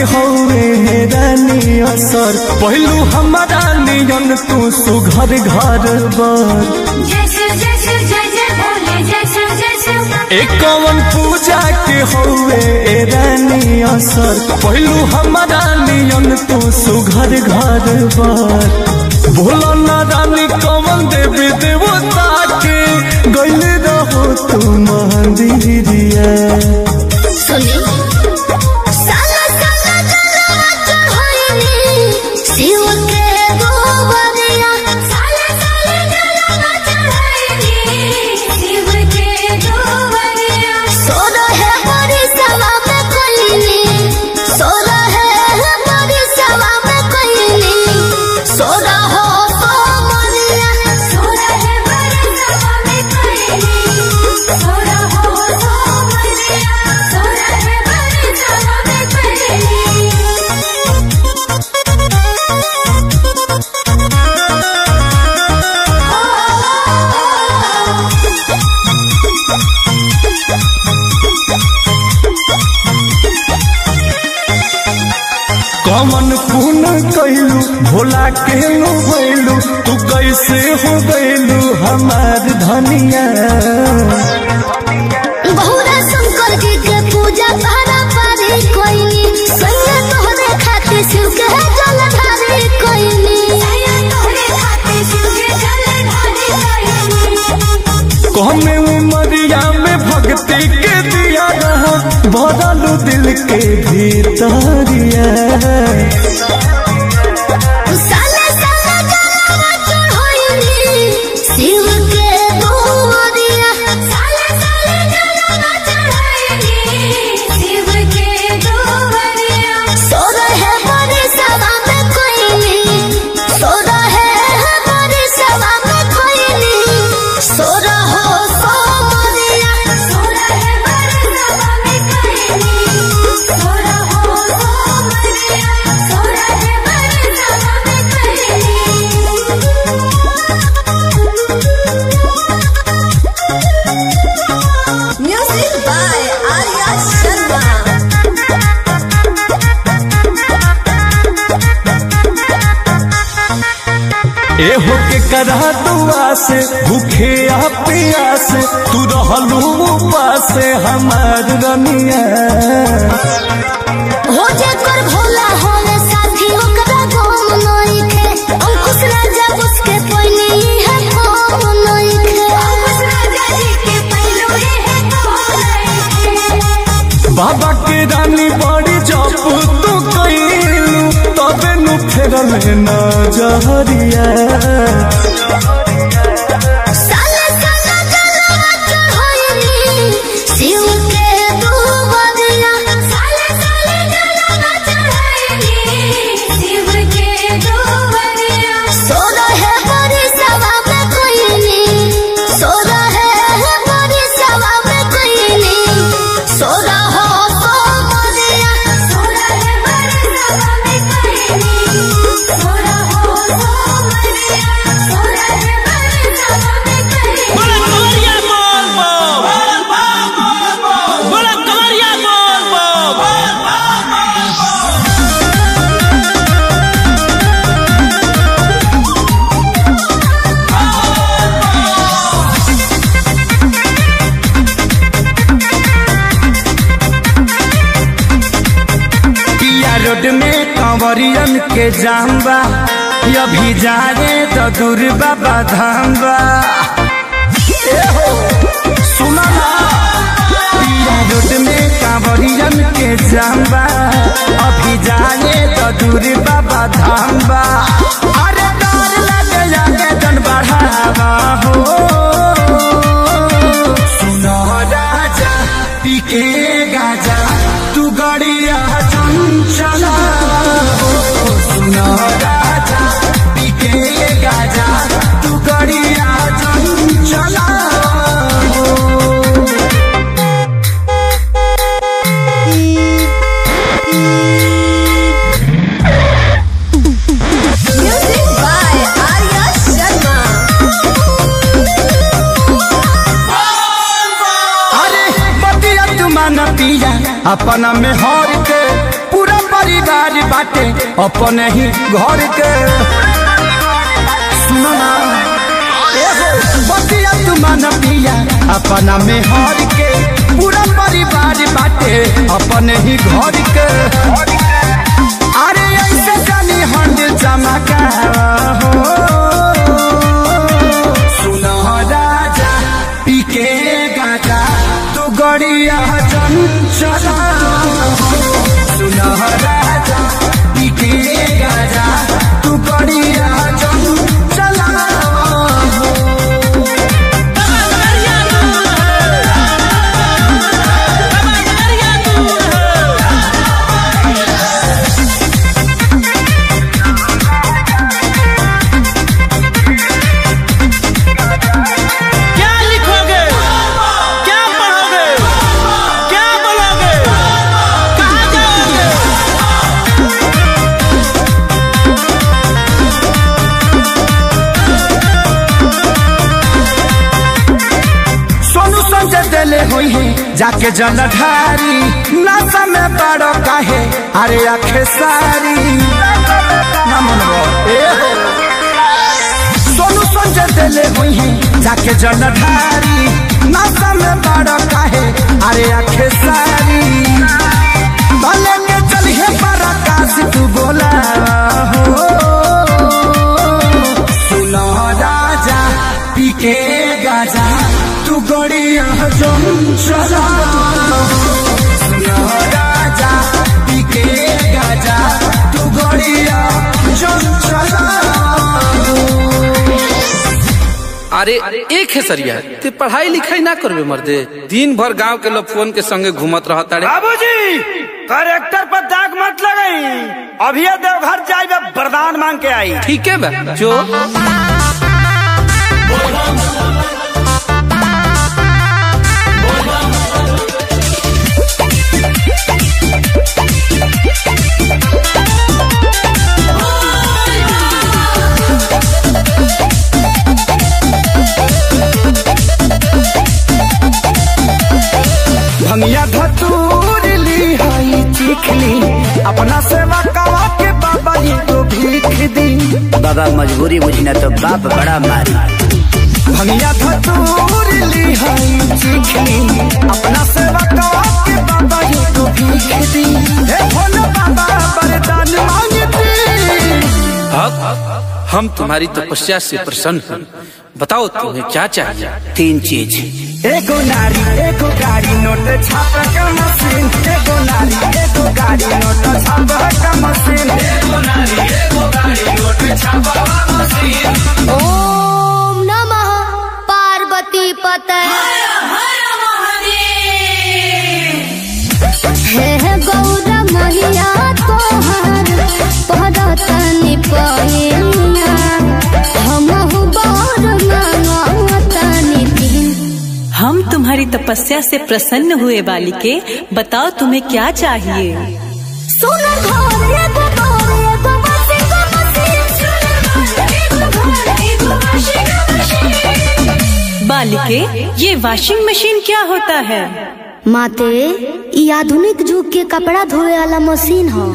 हौवे रानी असर पहलू हमारा नियन तू सुघर घर बर जय शिव जय शिव जय जय भोले जय शिव जय शिव एक कवन पूजा के हौवे रानी असर पहलू हमारा नियन तू सुघर घर बर भोला ना रानी कवन देवी देवता के गैल रहो तू मंदिरिया सुनी साला साला जलवा चढ़ाईनी शिव के गोबरिया साला साला जलवा चढ़ाईनी शिव के गोबरिया सोना है बड़ी सभा में कोईनी सोना है बड़ी सभा में कोईनी सोना हो सोमरिया सोना है बड़ी सभा में कोईनी सोना हो सोमरिया सोना है बड़ी सभा में कोईनी कमन पुन कैलू भोला के भैलू तू कैसे हो गैलू हमार धनिया बहुरा शंकर जी के पूजा पारा पारी कोइनी सैया तोहरे खातिर शिव के जल ढारी कोइनी सैया तोहरे खातिर शिव के जल ढारी कोइनी कहमे उमरिया में भक्ति के दिया रहा भरलू दिल के भीतरिया साले साले जलवा चढ़ाईनी शिव के गोबरिया साले साले जलवा चढ़ाईनी शिव के गोबरिया सोना है बड़ी सभा में कोईनी सोना है बड़ी सभा में कोईनी सोना हो सोमरिया सोना है बड़ी सभा में कोईनी सोना हो सोमरिया सोना है बड़ी सभा में कोईनी म्यूजिक बाय आर्या शर्मा ए हो के करा दुआ से भूखे आ प्यास तू रहलू उपास हमार रनिया हो जेकर भोला होले साथी ओकरा गम नइखे अंकुश राजा उसके पहिली है गम नइखे अंकुश राजा जी के पहिलो है गम नइखे बाबा के रानी बड़ी जप तू कैलू तबे नु फेरल नजरिया साले साले जलवा चढ़ाईनी शिव के दुबरिया साले साले जलवा चढ़ाईनी शिव के दुबरिया सोना है बड़ी सभा में कोईनी सोना है बड़ी सभा में कोईनी सोना हो सोमरिया सोना है बड़ी सभा में कोईनी सोना हो सोमरिया सोना है बड़ी सभा में कोईनी बोला कवरिया बोल बोल बोला कवरिया बोल बोल पिया रोड में कंवरियन के जाम्बा अभी जाए तो दूर बाबा धाम्बा ए हो, सुना ना पिया रोड में कंवरियन के जाम्बा अभी जाए तो दूर बाबा धाम्बा अरे डर लगे जाके जन बढ़ावा हो सुनो राजा पीके गाजा तू गड़िया चंचला हो सुनो राजा पीके गाजा तू गड़िया चंचला हो Music by Arya Sharma. अरे बतिया तुमान पिया अपना में हर के पूरा परिवार परिवार बाटे अपने ही घर के सुनो ना एगो बतिया तुमान पिया अपना में हर के पूरा परिवार बाटे अपने ही घर के अरे ऐसे जानी हंड चमका हो सुनो राजा पीके गाजा तू गड़िया चंचला सुनो राजा पीके गाजा तू गड़िया चंचला क्या लिखोगे क्या पढ़ोगे क्या बोलोगे कहाँ जाओगे सोनू संजय दिले हुई है जाके जलधारी नशा में बड़ो काहे अरे आखे सारी ना मनवा, ए हो। सोनू संजय दिले हुई है जाके जलधारी नशा में बड़ो काहे अरे आखे सारी भले के चलिए पर आकाश तू बोला हो सुनो राजा पीके गाजा तू गड़िया जम चला सुनो राजा पीके गाजा तू गड़िया जम चला अरे एक है सरिया ते पढ़ाई लिखाई ना करबे मर्दे दिन भर गांव के लोग फोन के संगे घूमत रहता रे बाबूजी करेक्टर पर दाग मत लगाई अभी देवघर जाए वरदान मांग के आई ठीक है बा जो भंगिया धतूर ली हई चिखली अपना सेवा कवा के बाबा जी को भीख दी बाबा मजबूरी बुझना तो बाप बड़ा मारी भंगिया धतूर ली हई चिखली अपना सेवा कवा के बाबा जी को भीख दी हे भोले बाबा वरदान मांगती हक हम तुम्हारी तपस्या से प्रसन्न हैं बताओ तुम्हें क्या चाहिए तीन चीज एगो नारी एगो गाड़ी नोट छाप का मशीन एगो नारी एगो गाड़ी नोट छाप का मशीन ओम नमः पार्वती पते हे हे गौर मैया तोहर पदतनि पहिया हमहु बर मांगतनि दिन हम तुम्हारी तपस्या से प्रसन्न हुए बालिके बताओ तुम्हें क्या चाहिए सुन घर एगो घर एगो मसीन मसीन सुन घर एगो घर एगो मसीन मसीन बालिके ये वॉशिंग मशीन क्या होता है माते ई आधुनिक युग के कपड़ा धोए वाला मशीन ह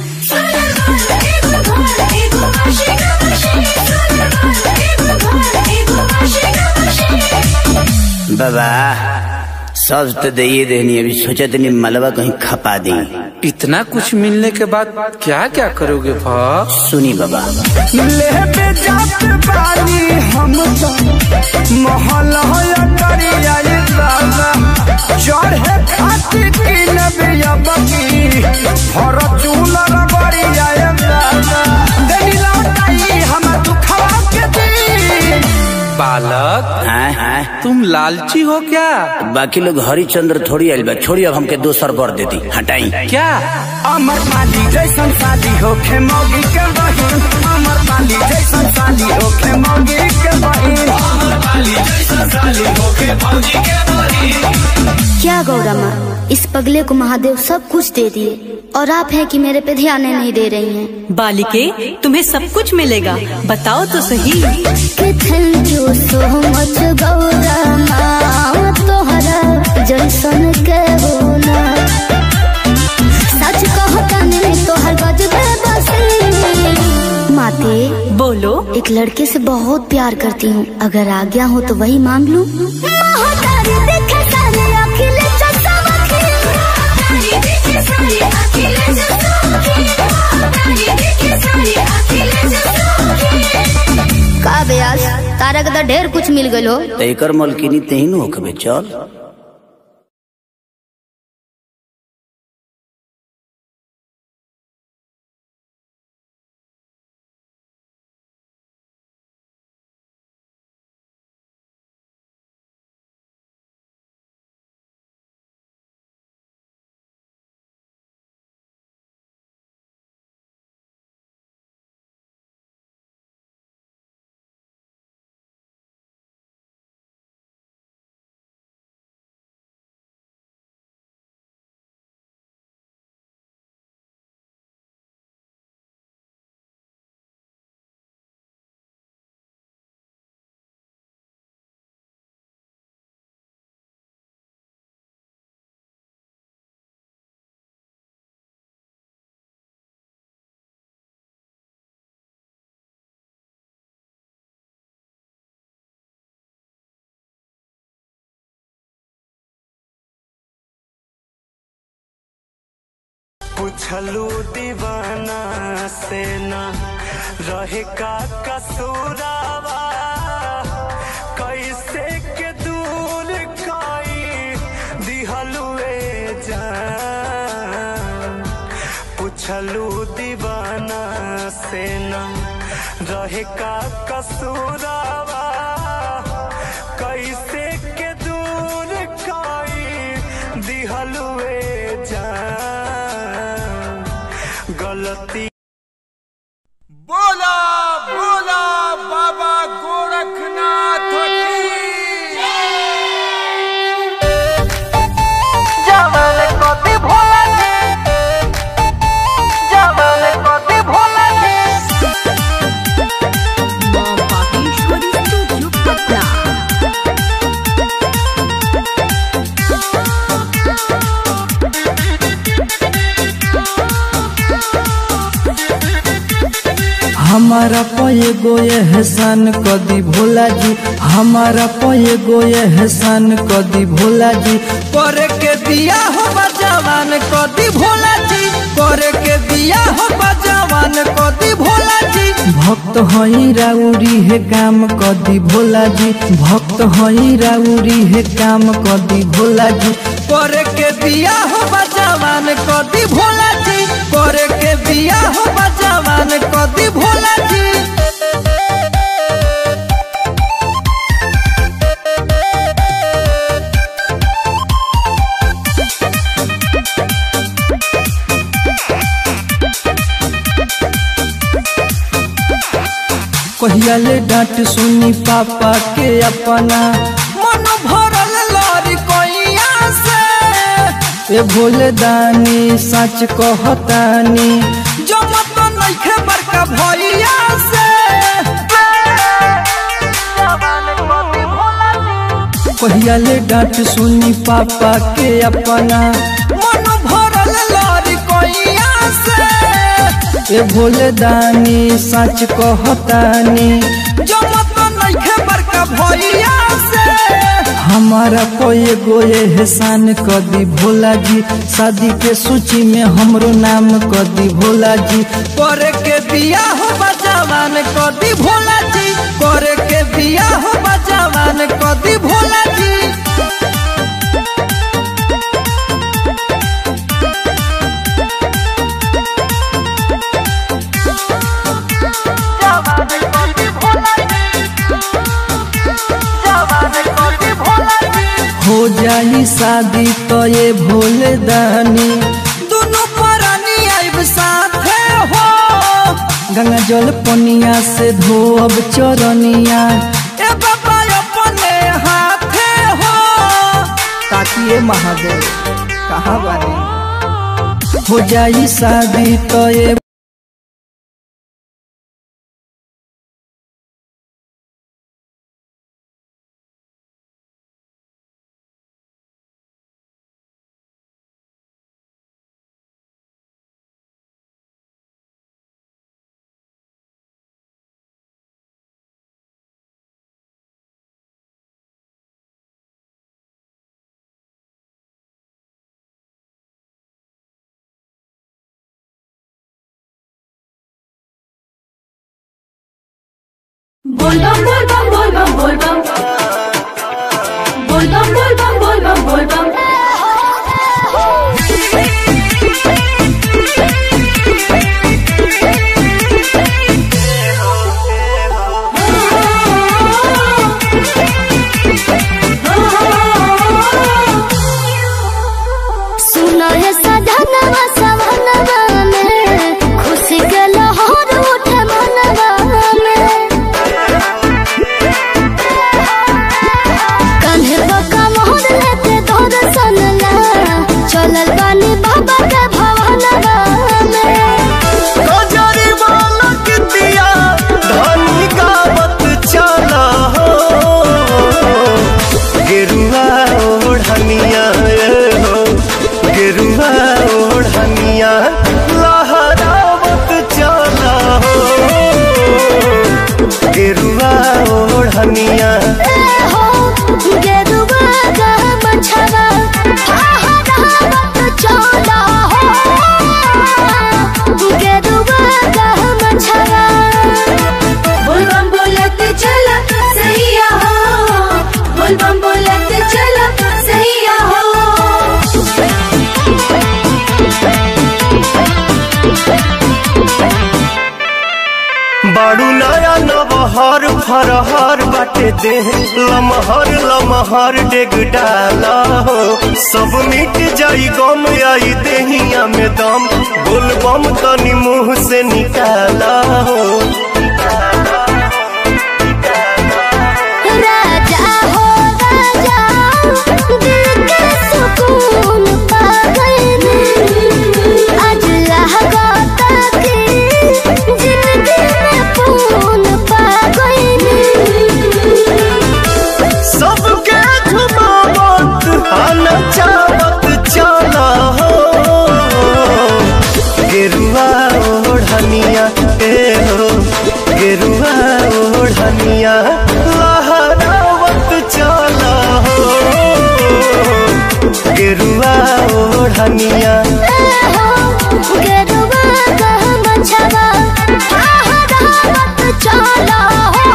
बाबा सब तो दे देनी अभी सोचा तनी मलबा कहीं खपा दी इतना कुछ मिलने के बाद क्या क्या करोगे भा सुनी बाबा लेबे जात बानी हम तो महल होया करिया ये बाबा चढ़े खातिर की नबिया बकी हर चूल रगड़िया ये बाबा देनी लौटाई हम दुखवा के दी बालक हाँ हाँ तुम लालची हो क्या बाकी लोग हरिचंद्र थोड़ी आइल बा छोड़ी अब हमके दोसर बर देती हटाई क्या अमर पाली जैसन साली होखे मौगी के बहिन अमर पाली जैसन साली होखे मौगी के बहिन क्या गौरा माँ इस पगले को महादेव सब कुछ दे दिए और आप हैं कि मेरे पे ध्यान नहीं दे रही हैं बालिके तुम्हें सब कुछ मिलेगा बताओ तो सही कि thank you so much Gaura माँ तोहरा जैसन के होना सच कहता नहीं तोहर गजब माते बोलो एक लड़के से बहुत प्यार करती हूँ अगर आज्ञा हो तो वही मांग लूं का ब्यास तारा के तो ढेर कुछ मिल गलो तो एकर मलकिनी तेही न होखबे चल पूछलू दीवाना से ना रहे का कसूरावा कैसे के दूर काई दिहलुए जान पूछलू दीवाना से ना रहे का कसूरावा कैसे के दूर काई दिहलुए जान गलती बोला बोला बाबा गोरखनाथ की जवान कति भोला जी जवान कति भोला जी हमारा पये गो एहसान कदी भोला जी हमारा पये गो एहसान कदी भोला जी करे के दिया हो जवान कदी भोला जी करे के दिया हो जवान कदी भोला जी भक्त हई राउरी है काम कदी भोला जी भक्त हई राउरी है काम कदी भोला जी करे के दिया हो जवान कदी भोला जी करे के दिया हो जवान कदी भोला जी कहिया ले डांट सुनी पापा के अपना मन भरल लड़ी कोइया से ए भोले दानी सच कहतानी जमत नइखे बड़का भैया से कहिया ले डांट सुनी पापा के अपना मन भरल लड़ी कोइया से ए भोले दानी सच कहतानी जमत नइखे बड़का भैया से हमारा कोई गोए एहसान कदी भोला जी शादी के सूची में हमरो नाम कदी भोला जी करे के बिया हो जवान कदी भोला जी करे के बिया हो जवान कदी भोला जी हो जाई शादी तो ये भोले दानी दोनों परानी आइब साथे हो गंगा जल पनिया से धोब चरनिया ए बाबा अपने हाथे हो ताकि ये महादेव कहाँ बानी हो जाई शादी तो ये बोलबम बोलबम बोलबम बोलबम बोलबम बोलबम बोलबम बोलबम सुनो है सधनवा सवनवा में खुशी के लहर उठे मनवा में कान्हे बका मोहर लेते तोर सनला चलल बानी बाबा के भवनवा में गजरी बालक दिया धनी गावत चला हो गेरुआ ओढ़निया ए हो गेरुआ ओढ़निया लहरावत चला हो गेरुआ ओढ़निया हो गेरुआ का मछवा फहरावत चला हो गेरुआ का मछवा बोलबम बोलत चला सैया हो बोलबम बोलत चला सैया हो बाड़ू नया नबहर फरहर बाटे दे लमहर लमहर डेग डाला हो सब मिट जाई गम आई देहिया में दम बोलबम तनी मुंह से निकाला हो राजा हो राजा दिल के सुकून पा गए आज लहगाता की जिंदगी में पून पा गए सबके घुमावत आना चावत चला हो गेरुआ ओढ़निया ए हो गेरुआ ओढ़निया लहरावत चला हो गेरुआ ओढ़निया गेरुआ का मछवा फहरावत चला हो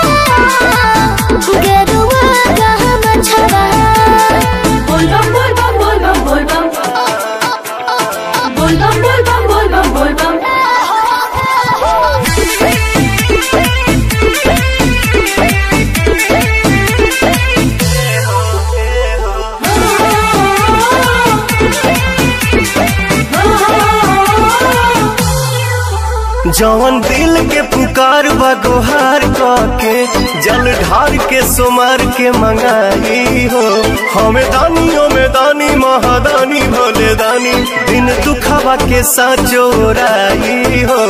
गेरुआ का मछवा बोलबम बोलबम बोलबम बोलबम बोलबम बोलबम बोलबम बोलबम जवन दिल के पुकार बा गुहार के जल ढार के सुमार के मंगाई हो हमें दानियों में दानी महादानी भोले दानी दिन दुखावा के साचोराई हो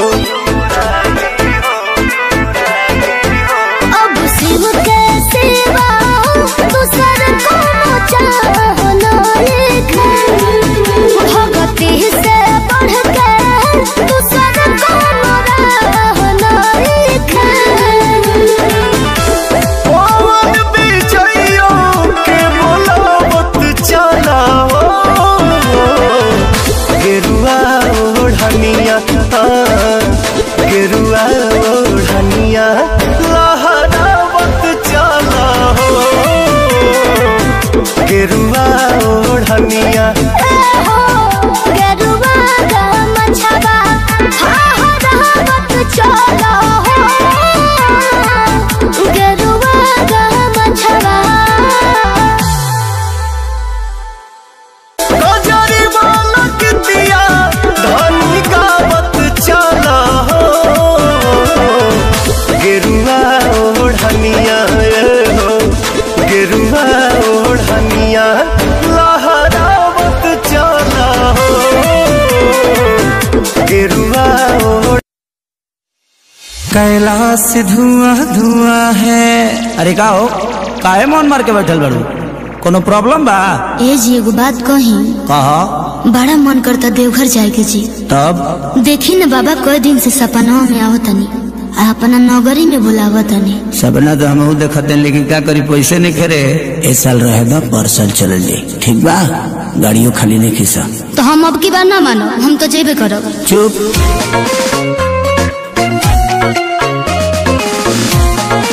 अब शिव के सिवा दूसर को चाहना एक भगती से बढ़ के दूसर को रहना एक पवन बिजइयों के बोलावत चला हो गेरुआ ओढ़निया हाँ, गेरुआ ओढ़निया लहरावत चला हो गेरुआ ओढ़निया गेरुआ का मछवा फहरावत चला हो गेरुआ का मछवा गजरी बालक दिया धनी गावत चला हो गेरुआ ओढ़निया ए हो गेरुआ ओढ़निया लहरावत चला हो गेरुआ ओढ़ कैलाश धुआं धुआं है अरे का हो काहे मन मार के बैठल बाड़ू कोनो प्रॉब्लम बा ए जी एगो बात कही कह बड़ा मन करता देवघर जाए के जी तब देखी न बाबा कई दिन से सपना में आवतनी आ अपना नौकरी में बुलावतनी सपना तो हम देखते हैं लेकिन क्या करी पैसे नहीं खेरे ए साल रहे बा परसल चल जाई ठीक बा गाड़ियों खाली नहीं खीसा तो हम अब की बार ना मानो हम तो जेबे करब चुप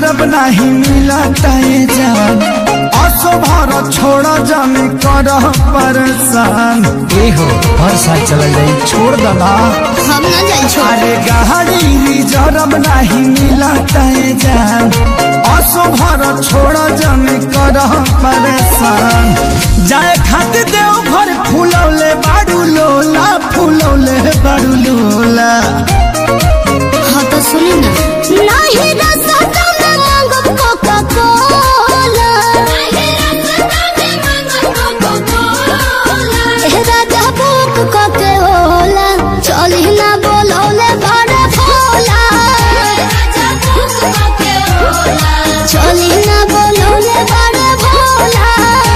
जरब नहीं मिलता ये जान असो भर छोड़ जमी कर परेशान ए हो हर साल चल जाई छोड़ दना हम ना जाई छोड़ अरे गाड़ी जरब नहीं मिलता ये जान असो भर छोड़ जमी कर परेशान जाए खातिर देव घर फूलौले बाड़ू लोला फूलौले बाड़ू लोला हाँ तो सुनी ना नहीं रसता में मांगब कोका कोला ए राजा बुक कोके होला चली ना बोलौले बड़ा भोला चली ना बोलौले बड़ा भोला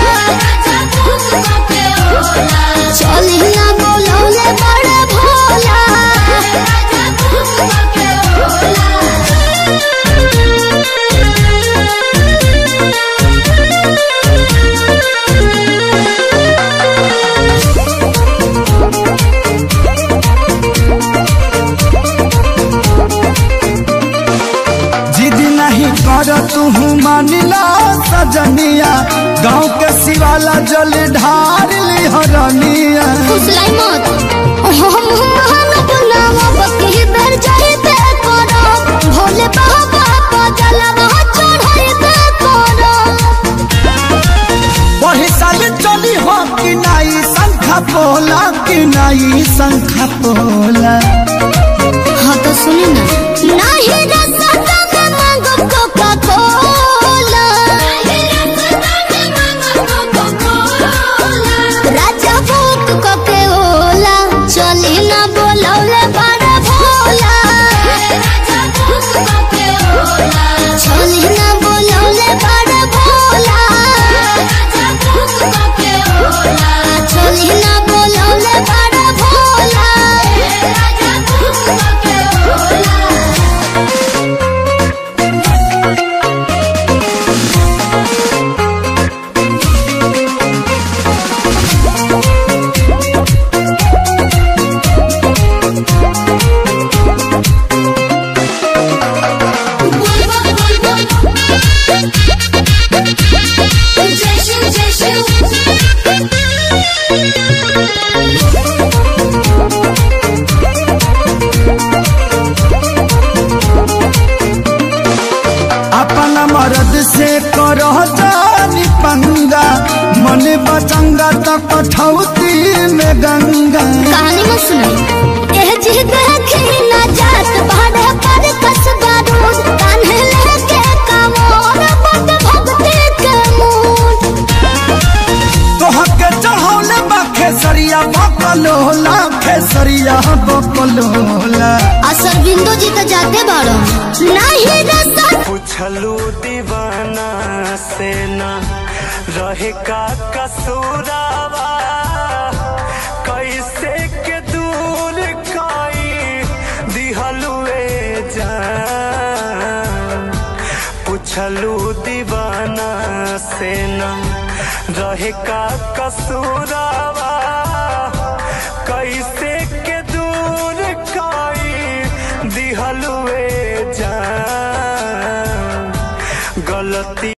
चली ना बोलौले बड़ा भोला जिद नहीं कर तू मानिला सजनिया गाँव के सिवाला जल ढार ली हरनिया फुसलाई मत हम महान बनावा बकी बेर जाई पे करो भोले बाबा को जलवा चढ़ाई पे करो वही साल चली हो कि नाई शंखा पोला कि नाई शंखा पोला हाँ तो सुनी ना नहीं रसता में मांगो कोका कोला राजा भूख कोके ओला चली ना बोलौले बड़ा भोला चली ना बोलौले बड़ा भोला चली ना बोलौले बड़ा भोला अपना मर्द से करो जानी पंगा मन बचंगा तो कठौती में गंगा कहानी मत सुनाई एह जी देखी ना जात भाड़े पर कसबा रोज कान्हे लेके कमोर बद भक्ति के मूड तोहके चढ़ौले बा खेसरिया बकलोला खेसरिया बकलोला असर बिंदु जी तो जाते बाड़ो नहीं रसा पूछलू दीवाना से ना रहे का कसूरावा कैसे के दूर काई दिहलुए जान पूछलू दीवाना से ना रहे का कसूरावा कैसे के दूर काई दिहलुए जान गलती